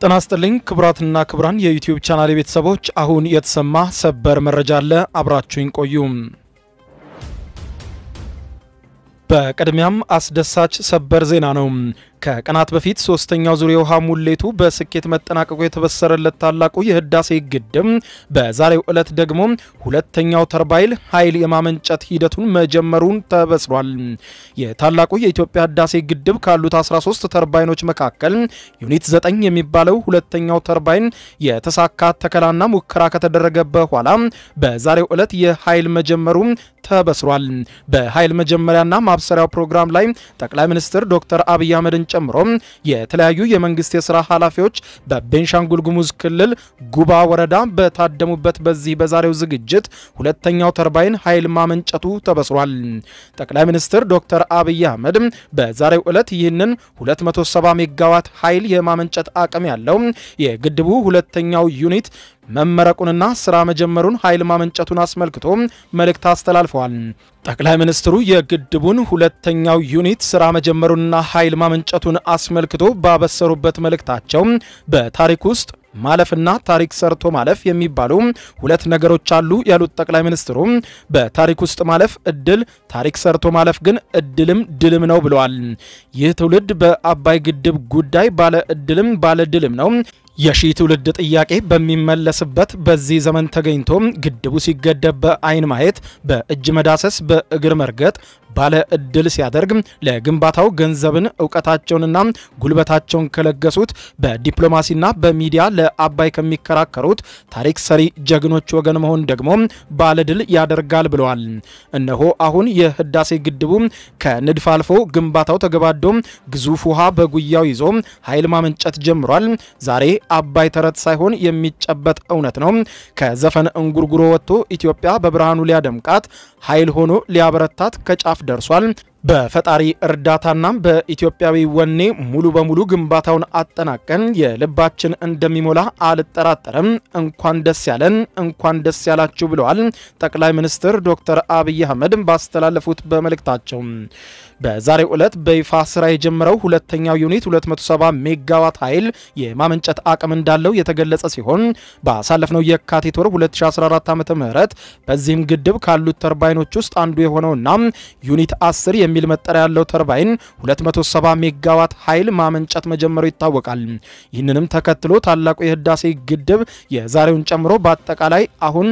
ጤና ይስጥልኝ ክቡራትና ክቡራን የዩቲዩብ ቻናል ቤተሰቦች፣ አሁን የተሰማ ሰበር መረጃ አለ። አብራችሁኝ ቆዩ። በቅድሚያም አስደሳች ሰበር ዜና ነው። ከቀናት በፊት ሶስተኛው ዙር የውሃ ሙሌቱ በስኬት መጠናቀቁ የተበሰረለት ታላቁ የህዳሴ ግድብ በዛሬው ዕለት ደግሞ ሁለተኛው ተርባይል ኃይል የማመንጨት ሂደቱን መጀመሩን ተበስሯል። የታላቁ የኢትዮጵያ ህዳሴ ግድብ ካሉት 13 ተርባይኖች መካከል ዩኒት 9 የሚባለው ሁለተኛው ተርባይን የተሳካ ተከላና ሙከራ ከተደረገ በኋላ በዛሬው ዕለት የኃይል መጀመሩ ተበስሯል። በኃይል መጀመሪያና ማብሰሪያው ፕሮግራም ላይ ጠቅላይ ሚኒስትር ዶክተር አብይ አህመድን ጨምሮ የተለያዩ የመንግስት የስራ ኃላፊዎች በቤንሻንጉል ጉሙዝ ክልል ጉባ ወረዳ በታደሙበት በዚህ በዛሬው ዝግጅት ሁለተኛው ተርባይን ኃይል ማመንጨቱ ተበስሯል። ጠቅላይ ሚኒስትር ዶክተር አብይ አህመድ በዛሬው ዕለት ይህንን 270 ሜጋዋት ኃይል የማመንጨት አቅም ያለው የግድቡ ሁለተኛው ዩኒት መመረቁንና ስራ መጀመሩን ኃይል ማመንጨቱን አስመልክቶ መልእክት አስተላልፈዋል። ጠቅላይ ሚኒስትሩ የግድቡን ሁለተኛው ዩኒት ስራ መጀመሩንና ኃይል ማመንጨቱን አስመልክቶ ባበሰሩበት መልእክታቸው በታሪክ ውስጥ ማለፍና ታሪክ ሰርቶ ማለፍ የሚባሉ ሁለት ነገሮች አሉ ያሉት ጠቅላይ ሚኒስትሩ በታሪክ ውስጥ ማለፍ እድል፣ ታሪክ ሰርቶ ማለፍ ግን እድልም ድልም ነው ብለዋል። ይህ ትውልድ በአባይ ግድብ ጉዳይ ባለ እድልም ባለ ድልም ነው። የሺህ ትውልድ ጥያቄ በሚመለስበት በዚህ ዘመን ተገኝቶ ግድቡ ሲገደብ በአይን ማየት፣ በእጅ መዳሰስ፣ በእግር መርገጥ ባለ እድል ሲያደርግ ለግንባታው ገንዘብን እውቀታቸውንና ጉልበታቸውን ከለገሱት በዲፕሎማሲና በሚዲያ ለአባይ ከሚከራከሩት ታሪክ ሰሪ ጀግኖች ወገን መሆን ደግሞ ባለድል ያደርጋል ብለዋል። እነሆ አሁን የህዳሴ ግድቡ ከንድፍ አልፎ ግንባታው ተገባዶ ግዙፍ ውሃ በጉያው ይዞ ኃይል ማመንጨት ጀምሯል። ዛሬ አባይ ተረት ሳይሆን የሚጨበጥ እውነት ነው። ከዘፈን እንጉርጉሮ ወጥቶ ኢትዮጵያ በብርሃኑ ሊያደምቃት ኃይል ሆኖ ሊያበረታት ከጫፍ ደርሷል። በፈጣሪ እርዳታና በኢትዮጵያዊ ወኔ ሙሉ በሙሉ ግንባታውን አጠናቀን የልባችን እንደሚሞላ አልጠራጠርም። እንኳን ደስ ያለን፣ እንኳን ደስ ያላችሁ ብለዋል ጠቅላይ ሚኒስትር ዶክተር አብይ አህመድ ባስተላለፉት በመልእክታቸው። በዛሬው ዕለት በይፋ ስራ የጀመረው ሁለተኛው ዩኒት 270 ሜጋዋት ኃይል የማመንጨት አቅም እንዳለው የተገለጸ ሲሆን ባሳለፍነው የካቲት ወር 2014 ዓ.ም በዚህም ግድብ ካሉት ተርባይኖች ውስጥ አንዱ የሆነውና ዩኒት 10 የሚል መጠሪያ ያለው ተርባይን 270 ሜጋዋት ኃይል ማመንጨት መጀመሩ ይታወቃል። ይህንንም ተከትሎ ታላቁ የህዳሴ ግድብ የዛሬውን ጨምሮ በአጠቃላይ አሁን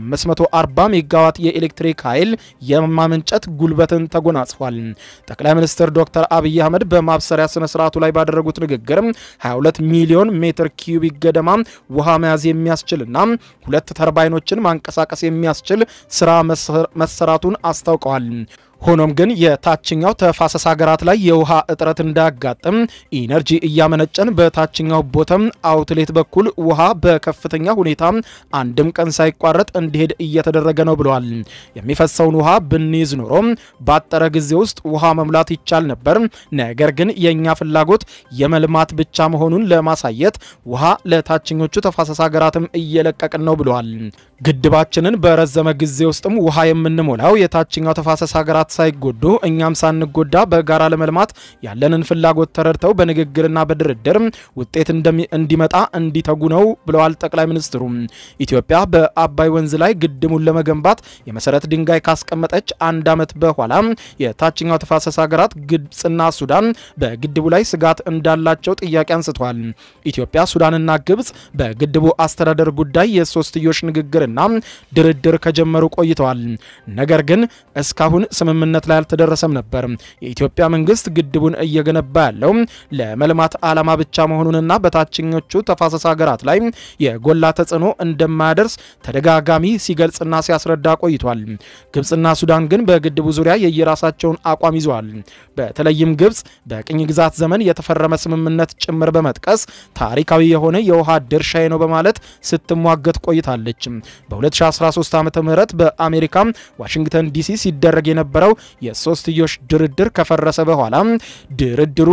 540 ሜጋዋት የኤሌክትሪክ ኃይል የማመንጨት ጉልበትን ተጎናጽፏል። ጠቅላይ ሚኒስትር ዶክተር አብይ አህመድ በማብሰሪያ ስነ ስርዓቱ ላይ ባደረጉት ንግግር 22 ሚሊዮን ሜትር ኪዩቢክ ገደማ ውሃ መያዝ የሚያስችልና ሁለት ተርባይኖችን ማንቀሳቀስ የሚያስችል ስራ መሰራቱን አስታውቀዋል። ሆኖም ግን የታችኛው ተፋሰስ ሀገራት ላይ የውሃ እጥረት እንዳያጋጥም ኢነርጂ እያመነጨን በታችኛው ቦተም አውትሌት በኩል ውሃ በከፍተኛ ሁኔታ አንድም ቀን ሳይቋረጥ እንዲሄድ እየተደረገ ነው ብለዋል። የሚፈሰውን ውሃ ብንይዝ ኖሮ ባጠረ ጊዜ ውስጥ ውሃ መሙላት ይቻል ነበር። ነገር ግን የእኛ ፍላጎት የመልማት ብቻ መሆኑን ለማሳየት ውሃ ለታችኞቹ ተፋሰስ ሀገራትም እየለቀቅን ነው ብለዋል። ግድባችንን በረዘመ ጊዜ ውስጥም ውሃ የምንሞላው የታችኛው ተፋሰስ ሀገራት ሳይጎዱ እኛም ሳንጎዳ በጋራ ለመልማት ያለንን ፍላጎት ተረድተው በንግግርና በድርድር ውጤት እንዲመጣ እንዲተጉ ነው ብለዋል ጠቅላይ ሚኒስትሩ። ኢትዮጵያ በአባይ ወንዝ ላይ ግድቡን ለመገንባት የመሰረት ድንጋይ ካስቀመጠች አንድ ዓመት በኋላ የታችኛው ተፋሰስ ሀገራት ግብፅና ሱዳን በግድቡ ላይ ስጋት እንዳላቸው ጥያቄ አንስተዋል። ኢትዮጵያ፣ ሱዳንና ግብፅ በግድቡ አስተዳደር ጉዳይ የሶስትዮሽ ንግግርና ድርድር ከጀመሩ ቆይተዋል። ነገር ግን እስካሁን ስምምነት ላይ አልተደረሰም ነበር። የኢትዮጵያ መንግስት ግድቡን እየገነባ ያለው ለመልማት ዓላማ ብቻ መሆኑንና በታችኞቹ ተፋሰስ ሀገራት ላይ የጎላ ተጽዕኖ እንደማያደርስ ተደጋጋሚ ሲገልጽና ሲያስረዳ ቆይቷል። ግብፅና ሱዳን ግን በግድቡ ዙሪያ የየራሳቸውን አቋም ይዘዋል። በተለይም ግብፅ በቅኝ ግዛት ዘመን የተፈረመ ስምምነት ጭምር በመጥቀስ ታሪካዊ የሆነ የውሃ ድርሻዬ ነው በማለት ስትሟገት ቆይታለች። በ2013 ዓ ም በአሜሪካ ዋሽንግተን ዲሲ ሲደረግ የነበረው የሶስትዮሽ ድርድር ከፈረሰ በኋላ ድርድሩ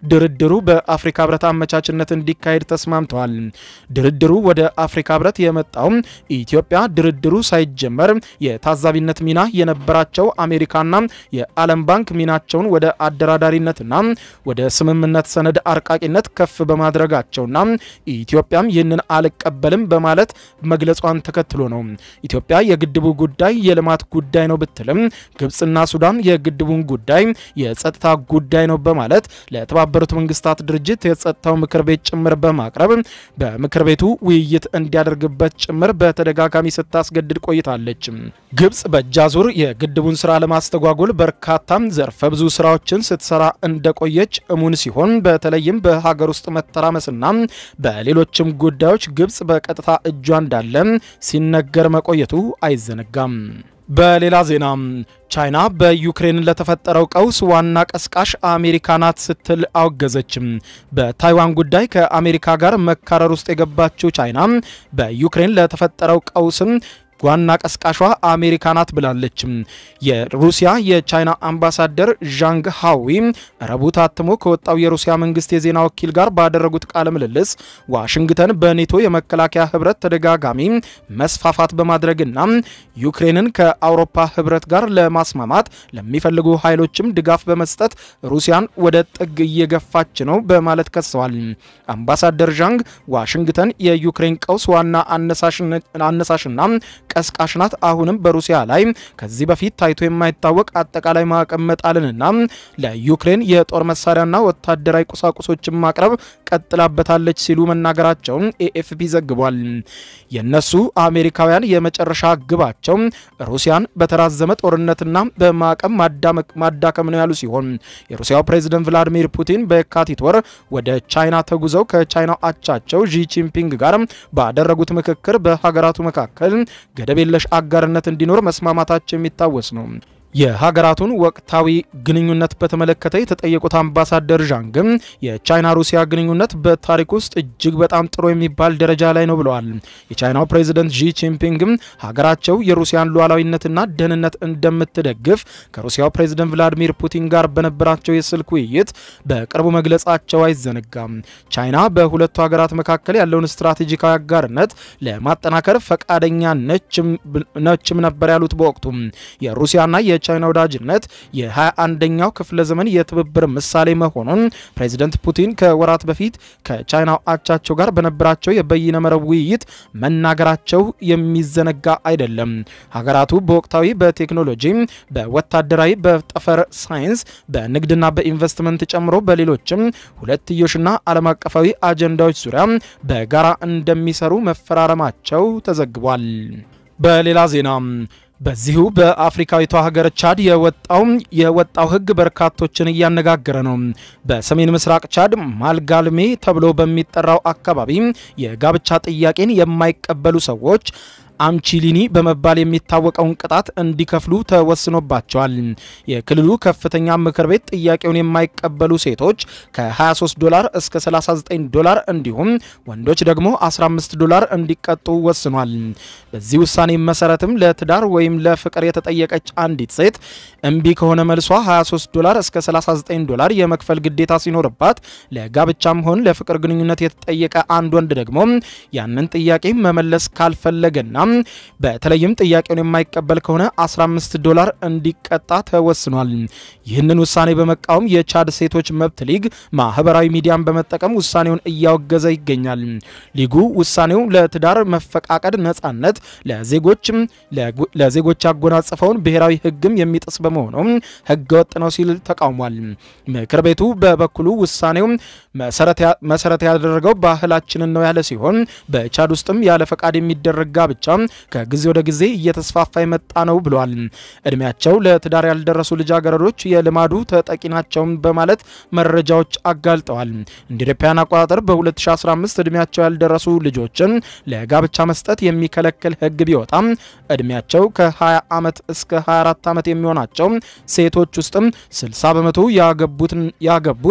ድርድሩ በአፍሪካ ህብረት አመቻችነት እንዲካሄድ ተስማምተዋል። ድርድሩ ወደ አፍሪካ ህብረት የመጣው ኢትዮጵያ ድርድሩ ሳይጀመር የታዛቢነት ሚና የነበራቸው አሜሪካና የዓለም ባንክ ሚናቸውን ወደ አደራዳሪነትና ወደ ስምምነት ሰነድ አርቃቂነት ከፍ በማድረጋቸውና ኢትዮጵያም ይህንን አልቀበልም በማለት መግለጿን ተከትሎ ነው። ኢትዮጵያ የግድቡ ጉዳይ የልማት ጉዳይ ነው ብትልም ግብፅና ሱዳን የግድቡን ጉዳይ የጸጥታ ጉዳይ ነው በማለት ለተባበሩት መንግስታት ድርጅት የጸጥታው ምክር ቤት ጭምር በማቅረብ በምክር ቤቱ ውይይት እንዲያደርግበት ጭምር በተደጋጋሚ ስታስገድድ ቆይታለች። ግብፅ በእጃዙር የግድቡን ስራ ለማስተጓጎል በርካታም ዘርፈ ብዙ ስራዎችን ስትሰራ እንደቆየች እሙን ሲሆን በተለይም በሀገር ውስጥ መተራመስና በሌሎችም ጉዳዮች ግብፅ በቀጥታ እጇ እንዳለ ሲነገር መቆየቱ አይዘነጋም። በሌላ ዜና ቻይና በዩክሬን ለተፈጠረው ቀውስ ዋና ቀስቃሽ አሜሪካ ናት ስትል አወገዘችም። በታይዋን ጉዳይ ከአሜሪካ ጋር መካረር ውስጥ የገባችው ቻይና በዩክሬን ለተፈጠረው ቀውስም ዋና ቀስቃሿ አሜሪካ ናት ብላለች። የሩሲያ የቻይና አምባሳደር ዣንግ ሃዊ ረቡዕ ታትሞ ከወጣው የሩሲያ መንግስት የዜና ወኪል ጋር ባደረጉት ቃለ ምልልስ ዋሽንግተን በኔቶ የመከላከያ ህብረት ተደጋጋሚ መስፋፋት በማድረግና ዩክሬንን ከአውሮፓ ህብረት ጋር ለማስማማት ለሚፈልጉ ኃይሎችም ድጋፍ በመስጠት ሩሲያን ወደ ጥግ እየገፋች ነው በማለት ከሰዋል። አምባሳደር ዣንግ ዋሽንግተን የዩክሬን ቀውስ ዋና አነሳሽና ቀስቃሽ ናት። አሁንም በሩሲያ ላይ ከዚህ በፊት ታይቶ የማይታወቅ አጠቃላይ ማዕቀብ መጣልንና ለዩክሬን የጦር መሳሪያና ወታደራዊ ቁሳቁሶችን ማቅረብ ቀጥላበታለች ሲሉ መናገራቸውን ኤኤፍፒ ዘግቧል። የነሱ አሜሪካውያን የመጨረሻ ግባቸው ሩሲያን በተራዘመ ጦርነትና በማዕቀብ ማዳከም ነው ያሉ ሲሆን የሩሲያው ፕሬዝደንት ቭላዲሚር ፑቲን በየካቲት ወር ወደ ቻይና ተጉዘው ከቻይናው አቻቸው ዢ ጂንፒንግ ጋር ባደረጉት ምክክር በሀገራቱ መካከል ገደብ የለሽ አጋርነት እንዲኖር መስማማታቸው የሚታወስ ነው። የሀገራቱን ወቅታዊ ግንኙነት በተመለከተ የተጠየቁት አምባሳደር ዣንግም የቻይና ሩሲያ ግንኙነት በታሪክ ውስጥ እጅግ በጣም ጥሩ የሚባል ደረጃ ላይ ነው ብለዋል። የቻይናው ፕሬዚደንት ዢ ጂንፒንግም ሀገራቸው የሩሲያን ሉዓላዊነትና ደህንነት እንደምትደግፍ ከሩሲያው ፕሬዚደንት ቭላዲሚር ፑቲን ጋር በነበራቸው የስልክ ውይይት በቅርቡ መግለጻቸው አይዘነጋም። ቻይና በሁለቱ ሀገራት መካከል ያለውን ስትራቴጂካዊ አጋርነት ለማጠናከር ፈቃደኛ ነችም ነበር ያሉት በወቅቱ የሩሲያና የቻይና ወዳጅነት የ21ኛው ክፍለ ዘመን የትብብር ምሳሌ መሆኑን ፕሬዚደንት ፑቲን ከወራት በፊት ከቻይናው አቻቸው ጋር በነበራቸው የበይነ መረብ ውይይት መናገራቸው የሚዘነጋ አይደለም። ሀገራቱ በወቅታዊ በቴክኖሎጂ፣ በወታደራዊ፣ በጠፈር ሳይንስ፣ በንግድና በኢንቨስትመንት ጨምሮ በሌሎችም ሁለትዮሽና ዓለም አቀፋዊ አጀንዳዎች ዙሪያ በጋራ እንደሚሰሩ መፈራረማቸው ተዘግቧል። በሌላ ዜና በዚሁ በአፍሪካዊቷ ሀገር ቻድ የወጣው የወጣው ሕግ በርካቶችን እያነጋገረ ነው። በሰሜን ምስራቅ ቻድ ማልጋልሜ ተብሎ በሚጠራው አካባቢ የጋብቻ ጥያቄን የማይቀበሉ ሰዎች አምቺሊኒ በመባል የሚታወቀውን ቅጣት እንዲከፍሉ ተወስኖባቸዋል። የክልሉ ከፍተኛ ምክር ቤት ጥያቄውን የማይቀበሉ ሴቶች ከ23 ዶላር እስከ 39 ዶላር እንዲሁም ወንዶች ደግሞ 15 ዶላር እንዲቀጡ ወስኗል። በዚህ ውሳኔ መሰረትም ለትዳር ወይም ለፍቅር የተጠየቀች አንዲት ሴት እምቢ ከሆነ መልሷ 23 ዶላር እስከ 39 ዶላር የመክፈል ግዴታ ሲኖርባት፣ ለጋብቻም ሆን ለፍቅር ግንኙነት የተጠየቀ አንድ ወንድ ደግሞ ያንን ጥያቄ መመለስ ካልፈለገና በተለይም ጥያቄውን የማይቀበል ከሆነ 15 ዶላር እንዲቀጣ ተወስኗል። ይህንን ውሳኔ በመቃወም የቻድ ሴቶች መብት ሊግ ማህበራዊ ሚዲያን በመጠቀም ውሳኔውን እያወገዘ ይገኛል። ሊጉ ውሳኔው ለትዳር መፈቃቀድ ነጻነት ለዜጎች ያጎናጸፈውን ብሔራዊ ሕግም የሚጥስ በመሆኑ ሕገ ወጥ ነው ሲል ተቃውሟል። ምክር ቤቱ በበኩሉ ውሳኔው መሰረት ያደረገው ባህላችንን ነው ያለ ሲሆን በቻድ ውስጥም ያለ ፈቃድ የሚደረግ ጋብቻ ከጊዜ ወደ ጊዜ እየተስፋፋ የመጣ ነው ብሏል። እድሜያቸው ለትዳር ያልደረሱ ልጃገረዶች የልማዱ ተጠቂ ናቸው በማለት መረጃዎች አጋልጠዋል። እንደ አውሮፓውያን አቆጣጠር በ2015 እድሜያቸው ያልደረሱ ልጆችን ለጋብቻ መስጠት የሚከለክል ህግ ቢወጣም እድሜያቸው ከ20 ዓመት እስከ 24 ዓመት የሚሆናቸው ሴቶች ውስጥም 60 በመቶ ያገቡት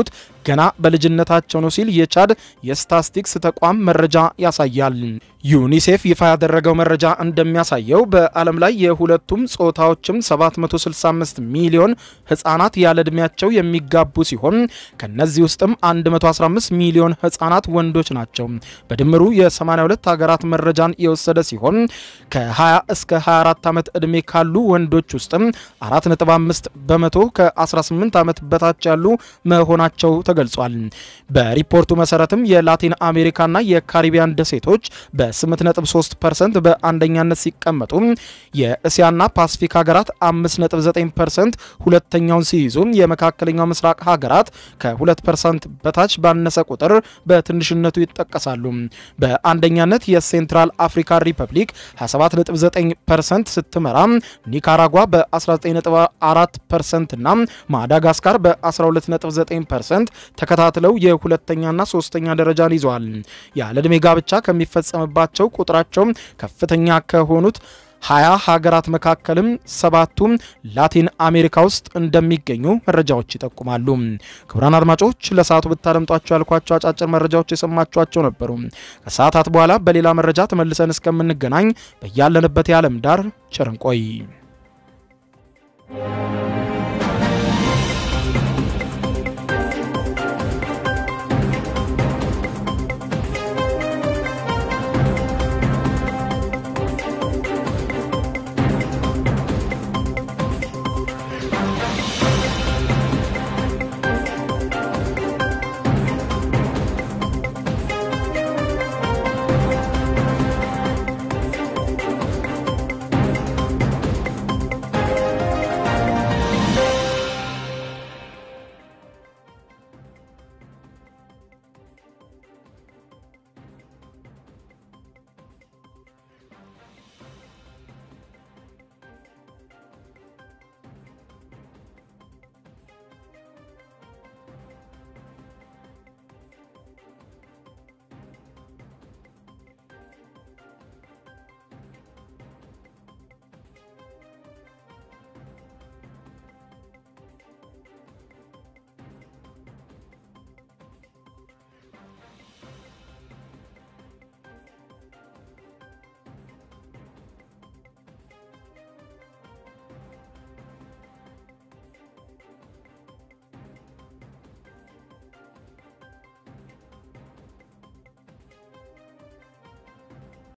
ገና በልጅነታቸው ነው ሲል የቻድ የስታስቲክስ ተቋም መረጃ ያሳያል። ዩኒሴፍ ይፋ ያደረገው መረጃ እንደሚያሳየው በዓለም ላይ የሁለቱም ጾታዎችም 765 ሚሊዮን ህጻናት ያለ ዕድሜያቸው የሚጋቡ ሲሆን ከነዚህ ውስጥም 115 ሚሊዮን ህጻናት ወንዶች ናቸው። በድምሩ የ82 ሀገራት መረጃን የወሰደ ሲሆን ከ20 እስከ 24 ዓመት ዕድሜ ካሉ ወንዶች ውስጥም 4.5 በመቶ ከ18 ዓመት በታች ያሉ መሆናቸው ተገልጿል። በሪፖርቱ መሰረትም የላቲን አሜሪካና የካሪቢያን ደሴቶች በ8.3 ፐርሰንት በአንደኛነት ሲቀመጡ የእስያና ፓሲፊክ ሀገራት 5.9 ፐርሰንት ሁለተኛውን ሲይዙ የመካከለኛው ምስራቅ ሀገራት ከ2 ፐርሰንት በታች ባነሰ ቁጥር በትንሽነቱ ይጠቀሳሉ። በአንደኛነት የሴንትራል አፍሪካ ሪፐብሊክ 27.9 ፐርሰንት ስትመራ ኒካራጓ በ19.4 ፐርሰንት እና ማዳጋስካር በ12.9 ፐርሰንት ተከታትለው የሁለተኛና ሶስተኛ ደረጃን ይዘዋል። ያለ ዕድሜ ጋብቻ ከሚፈጸምባቸው ቁጥራቸው ከፍተኛ ከሆኑት ሀያ ሀገራት መካከልም ሰባቱም ላቲን አሜሪካ ውስጥ እንደሚገኙ መረጃዎች ይጠቁማሉ። ክቡራን አድማጮች ለሰዓቱ ብታደምጧቸው ያልኳቸው አጫጭር መረጃዎች የሰማችኋቸው ነበሩ። ከሰዓታት በኋላ በሌላ መረጃ ተመልሰን እስከምንገናኝ በያለንበት የዓለም ዳር ቸር እንቆይ።